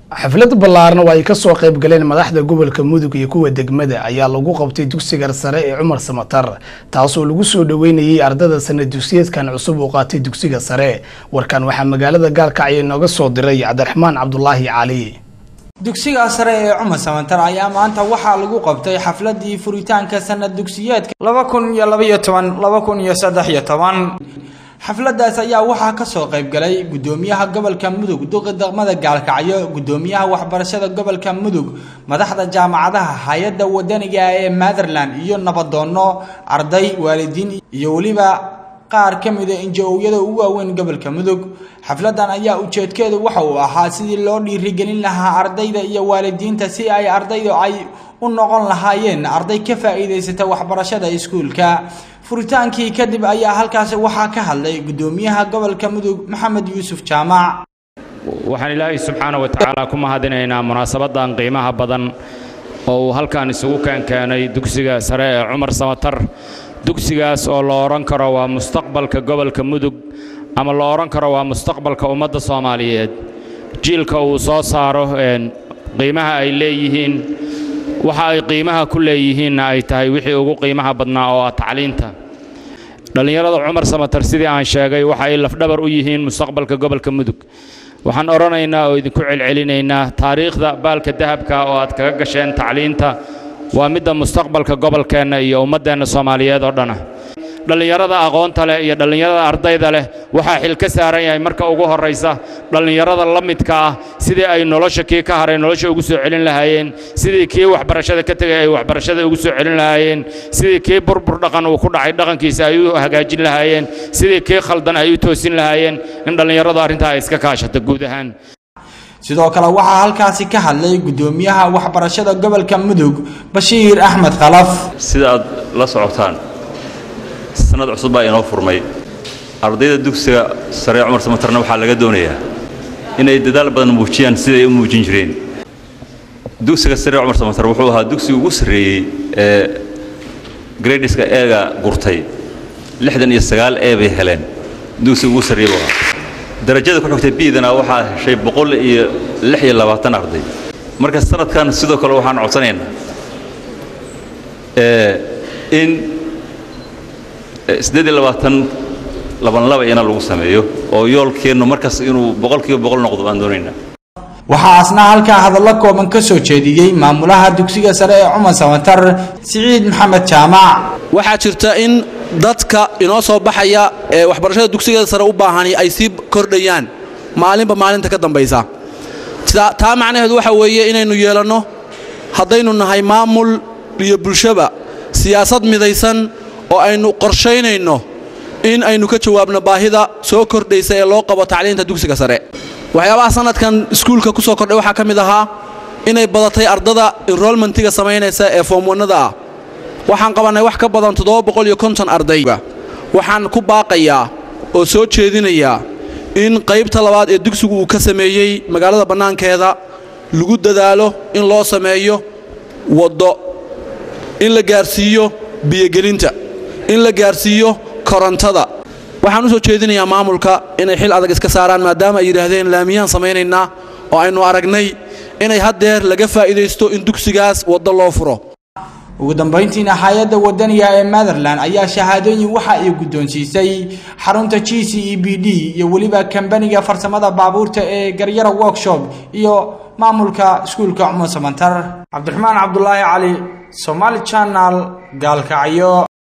xaflad ballaarna oo ay kasoo qayb galeen madaxda gobolka mudug iyo kuwa degmada ayaa lagu qabtay dugsiga sare ee cumar samatar taasoo lagu soo dhoweynayay ardada sana dugsiyeedkan cusub uu qaatay dugsiga sare warkan waxaa magaalada gaalkacyo inooga soo diray cabdiraxmaan cabdulaahi cali dugsiga sare ee cumar samantar ayaa maanta waxaa lagu qabtay xafladii furitaanka sanad dugsiyeedka laba kun iyo labaiyo toban laba kun iyo saddex iyo toban xafladaas ayaa waxaa kasoo qayb galay gudoomiyaha gobolka mudug duqi degmada gaalkacyo gudoomiyaha waxbarashada gobolka mudug madaxda jaamacadaha hay-adda wadaniga ee matherland iyo nabadoono arday waalidiin iyo weliba qaar ka mida inja-owyada ugu waaweyn gobolka mudug xafladan ayaa ujeedkeedu waxa uu ahaa sidii loo dhiirigelin lahaa ardayda iyo waalidiinta si ay ardaydu ay u noqon lahaayeen arday ka faa-iideysata waxbarashada iskuulka furitaankii kadib ayaa halkaasi waxaa ka hadlay gudoomiyaha gobolka mudug maxamed yuusuf jaamac waxaan ilaahay subxaana wa tacaala ku mahadinaynaa munaasabadan qiimaha badan oo uu halkan isugu keenkeenay dugsiga sare ee cumar samatar dugsigaas oo la odhan karo waa mustaqbalka gobolka mudug ama la odhan karo waa mustaqbalka ummadda soomaaliyeed jiilka uu soo saaro qiimaha ay leeyihiin waxa ay qiimaha ku leeyihiinna ay tahay wixii ugu qiimaha badnaa oo ah tacliinta dhallinyarada cumar samatar sidii aan sheegay waxa ay lafdhabar u yihiin mustaqbalka gobolka mudug waxaan odhanaynaa oo idinku celcelinaynaa taariikhda baalka dahabka oo aad kaga gasheen tacliinta waa midda mustaqbalka gobolkeenna iyo ummaddeenna soomaaliyeed oo dhana dhallinyarada aqoonta leh iyo dhallinyarada ardayda leh waxaa xil ka saaran yahay marka ugu horraysa dhallinyarada la midka ah sidii ay nolosha kii ka haray nolosha ugu soo celin lahaayeen sidii kii waxbarashada ka tegay ay waxbarashada ugu soo celin lahaayeen sidii kii burbur dhaqan uu ku dhacay dhaqankiisa ay u hagaajin lahaayeen sidii kii khaldan ay u toosin lahaayeen in dhallinyaradu arrintaa ay iska kaashata guud ahaan sidoo kale waxaa halkaasi ka hadlay gudoomiyaha waxbarashada gobolka mudug bashiir axmed khalaf sida aad la socotaan sanad cusub baa inoo furmay ardayda dugsiga sare cumar samatarna waxaa laga doonayaa inay dadaal badan muujiyaan siday u muujin jireen dugsiga sare cumar samatar wuxuu ahaa dugsiga ugu sarreeyey ee gradiska eega gurtay lixdan iyo sagaal ee bay heleen dugsiga ugu sarreeyey buu ahaa darajada ku xigtay biidana waxaa heshay boqol iyo lix iyo labaatan arday marka sanadkan sidoo kale waxaan codsanaynaa in siddeed iyo labaatan labanlaba ina lagu sameeyo oo yoolkeennu markaas inuu boqolkiiba boqol noqdo baan doonaynaa waxaa asna halkaa hadallo kooban ka soo jeediyey maamulaha dugsiga sare ee cumar samatar siciid maxamed jaamac waxaa jirta in dadka inoo soo baxaya ee waxbarashada dugsigeeda sare u baahani ay sii kordhayaan maalinba maalinta ka dambaysa taa macnaheedu waxa weeye inaynu yeelanno haddaynu nahay maamul iyo bulshaba siyaasad midaysan oo aynu qorshaynayno in aynu ka jawaabno baahida soo kordhaysa ee loo qabo tacliinta dugsiga sare waxyaabaha sanadkan iskuulka ku soo kordhay waxaa ka mid ahaa inay badatay ardada enrolmentiga samaynaysa ee foomwanada ah waxaan qabannay wax ka badan arday waxaan ku baaqayaa oo soo jeedinayaa in qaybta labaad ee dugsigu uu ka sameeyey magaalada bannaankeeda lagu dadaalo in loo sameeyo waddo in la gaarsiiyo biyogelinta in la gaarsiiyo korontada waxaan u soo jeedinayaa maamulka inay xil adag iska saaraan maadaama ay yidhaahdeen laamiyaan samaynaynaa oo aynu aragnay inay haddeer laga faa'iidaysto in dugsigaas waddo loo furo ugu dambayntiina hay-adda wadaniga ee matherland ayaa shahaadooyin waxa ay guddoonsiisay xarunta g c e b d iyo weliba kambaniga farsamada baabuurta ee garyara workshop iyo maamulka iskuulka cumar samantar cabdiraxmaan cabdulaahi cali somaali janal gaalkacyo